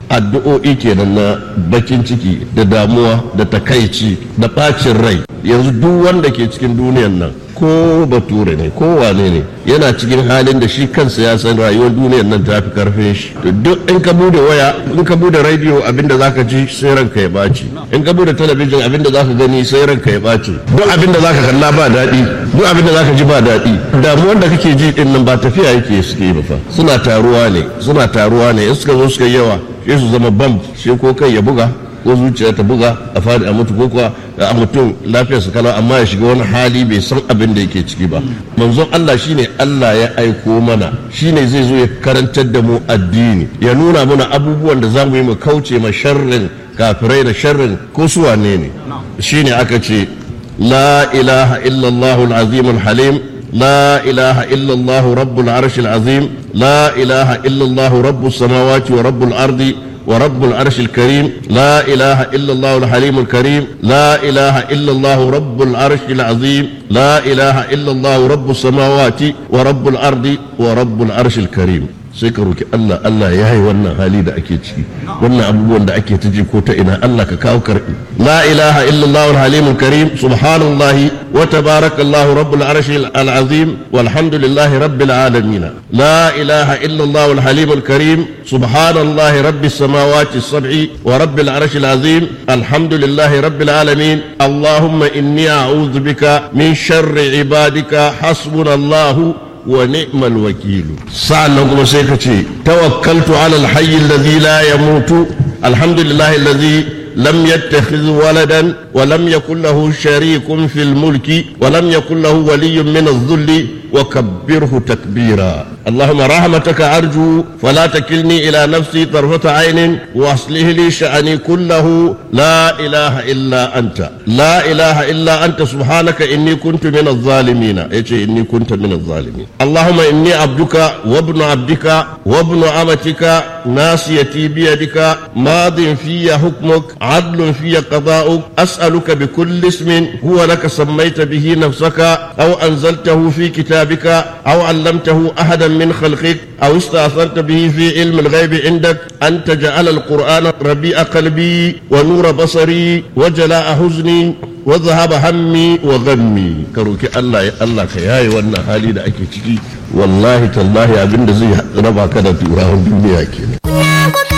addu'o'i kenan na bakin ciki da damuwa da takaici da bacin rai yanzu duk wanda ke cikin duniyan nan ko bature ne ko wane ne yana cikin halin da shi kansa ya san rayuwar duniyar nan ta fi karfin shi duk in ka bude waya in ka bude radio abinda zaka ji sai ranka ya baci in ka bude talabijin abinda zaka gani sai ranka ya baci duk abinda zaka kalla ba daɗi duk abinda zaka ji ba daɗi damuwar da kake ji din nan ba tafiya yake suke yi ba fa suna taruwa ne suna taruwa ne in suka zo suka yawa sai su zama bam sai ko kai ya buga ko zuciya ta buga a fadi a mutu ko kuwa a mutum lafiyar su kalau amma ya shiga wani hali bai san abin da yake ciki ba manzon Allah shine Allah ya aiko mana shine zai zo ya karantar da mu addini ya nuna mana abubuwan da zamu yi mu kauce ma sharrin kafirai da sharrin ko su wane ne shine aka ce la ilaha illallah al-azim al-halim لا إله إلا الله رب العرش العظيم لا إله إلا الله رب السماوات ورب الأرض ورب العرش الكريم لا إله إلا الله الحليم الكريم لا إله إلا الله رب العرش العظيم لا إله إلا الله رب السماوات ورب الأرض ورب العرش الكريم sai ka roki Allah Allah ya yi wannan hali da ake ciki wannan abubuwan da ake ta ji ko ta ina Allah ka kawo karbi la ilaha illallah al-halim karim subhanallahi wa tabarakallahu rabbul arshi al-azim walhamdulillahi rabbil alamin la ilaha illallah al-halim karim subhanallahi rabbis samawati as-sab'i wa rabbil arshi al-azim alhamdulillahi rabbil alamin allahumma inni a'udhu bika min sharri ibadika hasbunallahu ونعم الوكيل سألنا كما سيكتي توكلت على الحي الذي لا يموت الحمد لله الذي لم يتخذ ولدا ولم يكن له شريك في الملك ولم يكن له ولي من الذل وكبره تكبيرا اللهم رحمتك أرجو فلا تكلني إلى نفسي طرفة عين وأصله لي شأني كله لا إله إلا أنت لا إله إلا أنت سبحانك إني كنت من الظالمين إيش إني كنت من الظالمين اللهم إني عبدك وابن عبدك وابن أمتك ناسيتي بيدك ماض في حكمك عدل في قضاؤك أسألك بكل اسم هو لك سميت به نفسك أو أنزلته في كتابك أو علمته أحدا من خلقك أو استأثرت به في علم الغيب عندك أن تجعل القرآن ربيع قلبي ونور بصري وجلاء حزني وذهب همي وغمي كروكي الله يا الله كياي وانا حالي da ake ciki wallahi tallahi abinda zai raba ka da turawan duniya kenan